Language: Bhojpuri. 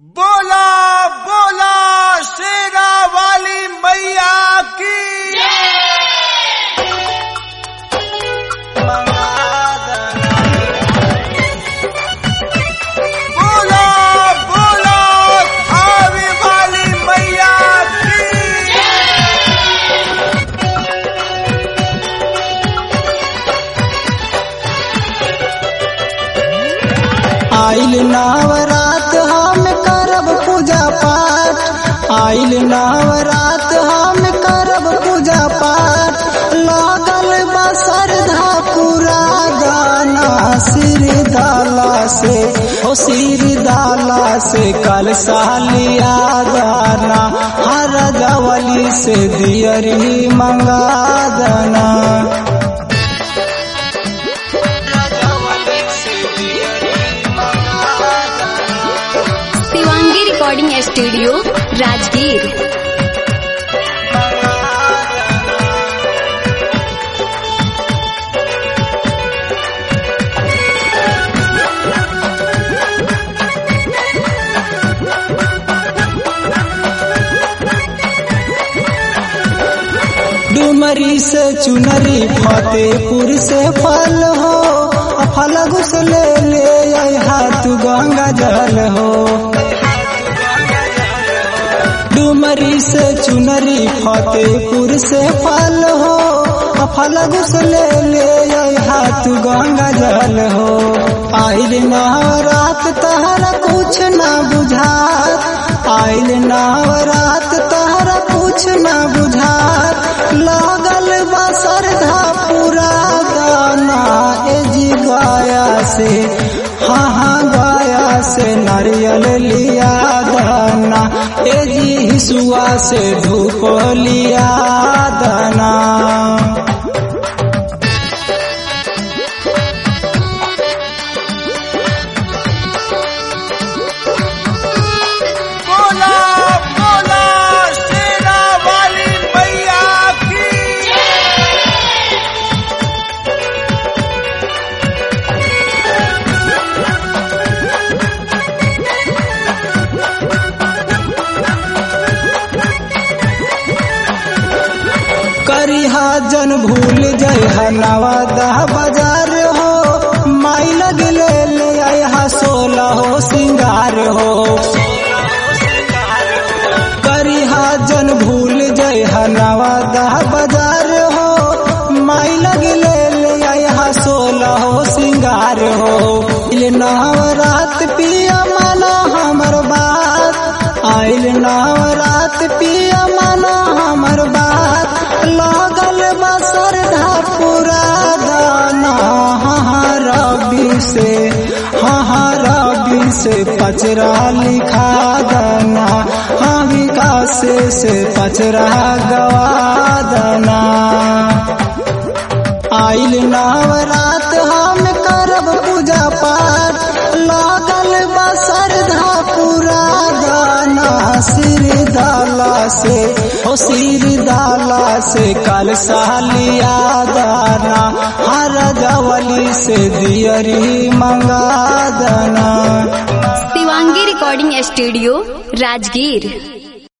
बोला बोला शेरा वाली मैया की बोला बोला आवे वाली मैया की आइल नवरात हम करब पूजा पाठ आइल नवरात हम करब पूजा पाठ लागल बा श्रद्धा पूरा गाना सिर दाला से ओ सिर दाला से कल सालिया गाना हर गवली से दियरी मंगा दना शिवांगी रिकॉर्डिंग स्टूडियो राजगीर डुमरी से चुनरी फतेहपुर से फल हो फल घुस ले ले आई हाथ गंगा जल हो डुमरी से चुनरी फतेहपुर से फल हो फल घुस ले ले आई हाथ गंगा जल हो आइल नवरात तहरा कुछ ना बुझात आइल नवरात तहरा कुछ ना बुझात लागल बा श्रद्धा पूरा गाना ए जी गाया से हाँ हाँ गाया से नारियल लिया दाना ए जी हिसुआ से धूप लिया दाना बोला बोला शेरा वाली मैया की करिहा जन भूल जय नवादा बाजार हो माई लग ले ले आया सोलह हो सिंगार हो करिहा जन भूल जय नवादा बाजार हो माई लग ले ले आया सोलह हो सिंगार हो इल नवरात पिया माना हमर बात आइल नवरात पिया माना हमर बात लागल बा श्रद्धा पूरा गाना हाँ रबी से हाँ रबी से पचरा लिखा दना हाँ विकास से पचरा गवा दना आइल नवरात हम करब पूजा पाठ लागल बा श्रद्धा पूरा गाना सिर दाला से ओ सिर दाला से कल सालिया दाना हर गवली से दियरी मंगा दना शिवांगी रिकॉर्डिंग स्टूडियो राजगीर